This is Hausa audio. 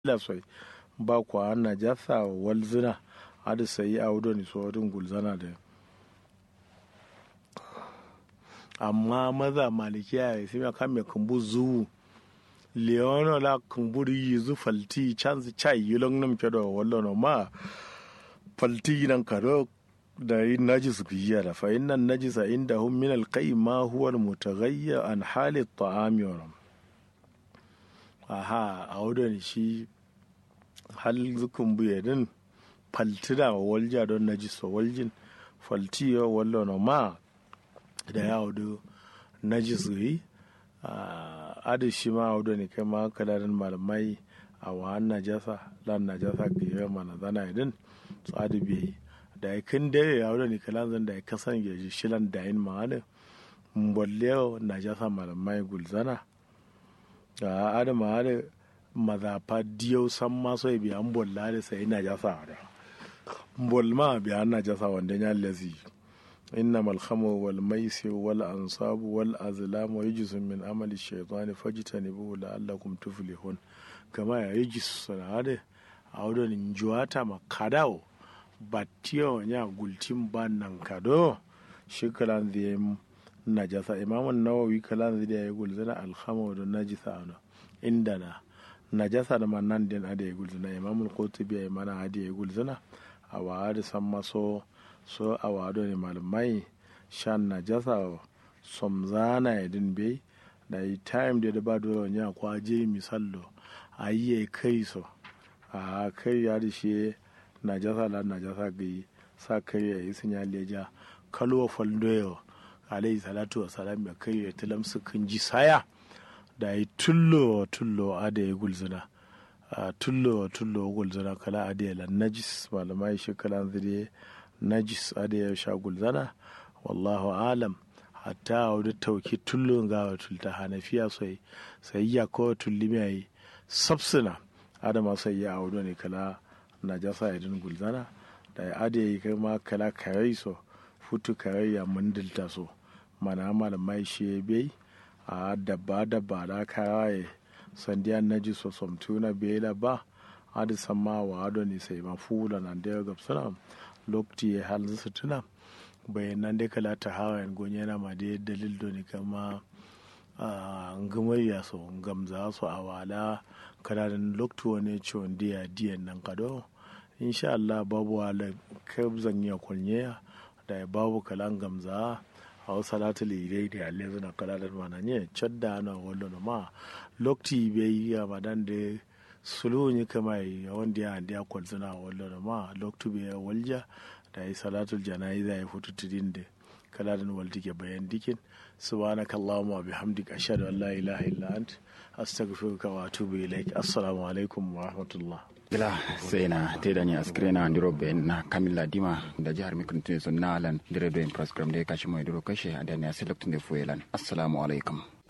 la soi ba kwa na jasa walzina adi sai audo ni so din gulzana da amma maza malikiya ya sai kan me kumbu zu leono la kumburi yizu falti chance chai yulong nam kedo wallo no ma falti nan karo da yin najis biya da fa innan najisa inda hum min alqai ma huwa almutaghayyir an hali at-ta'ami wa aha a wadda shi hal zukun buye din faltida wa walja don najis wa waljin falti wa wallo no ma da ya wado najis yi adi shi ma wado ne kai ma kalarin malamai a wahan najasa lan najasa ga yi mana zana idin su adi biyi da ya kin dare ya wado ne kalan zan da ya kasan ya ji shilan da yin ma'ana mbolle najasa malamai gulzana a adama ada mazafa diyau san maso ya biya mbolla da sai najasa da mbol ma biya najasa wanda ya lazi إنما الخمر والميسر والأنصاب والأزلام رجس من عمل الشيطان فاجتنبوه لعلكم تفلحون كما يجس هذا أولا نجواتا مكاداو batiyo nya gultin ban nan kado shi kalan zai najasa imamun nawawi kalan zai ya gulzana alhama da najisa ana inda na najasa da man din ada ya gulzana imamul qutubi ya mana ada ya gulzana a wa da san maso so a wado ne malamai shan najasa somzana ya din bai da yi time da da ba dole nya kwaje misallo a yi ya kai so a kai ya da shi najasa la najasa gai sa kai ya yi sun ya leja kalwa faldoyo alayhi salatu wa salam ya kai ya tilam su kan ji saya da yi tullo tullo a da ya gulzuna tullo tullo gulzuna kala a da ya najis malamai shi kala zire najis a da ya sha gulzana wallahu alam hatta a wani tauki tullo ga wa tulta hanafiya sai sai ya ko tulli mai sabsuna adama sai ya audo ne kala najasa ya din gulzana da ya ade yi kai ma kala karai so futu karai ya mandilta so mana malamai shi bai a dabba dabba da karaye sandiya naji so somtuna bai da ba adi sama wa ado ni sai ma fula nan da ga suna lokti ya hal su tuna bayan nan dai kala ta hawa yan gonye na ma da dalil do ni kama ngumariya so gamza so awala kala dan lokti wani ciwon diya diyan nan kado insha Allah babu wala kabzan ya kunye da babu kalan gamza a wasu salatu lirai da yalle zuna kalalar mana ne cadda na wallo na ma lokti bai yi a madan da sulu ne kama yi wanda ya handi ya kwalzuna wallo na ma lokti bai ya walja da yi salatul jana'iza ya fito tudin da kalalar walti ke bayan dikin subhanaka allahumma bihamdik ashhadu an la ilaha illa ant astaghfiruka wa atubu ilaik assalamu alaikum wa rahmatullah gila sai na teda ni askire na ndiro be na kamilla dima da jihar mikrotin sun na alan dire do in program de kashi mai duro kashe adani a select ne fuelan assalamu alaikum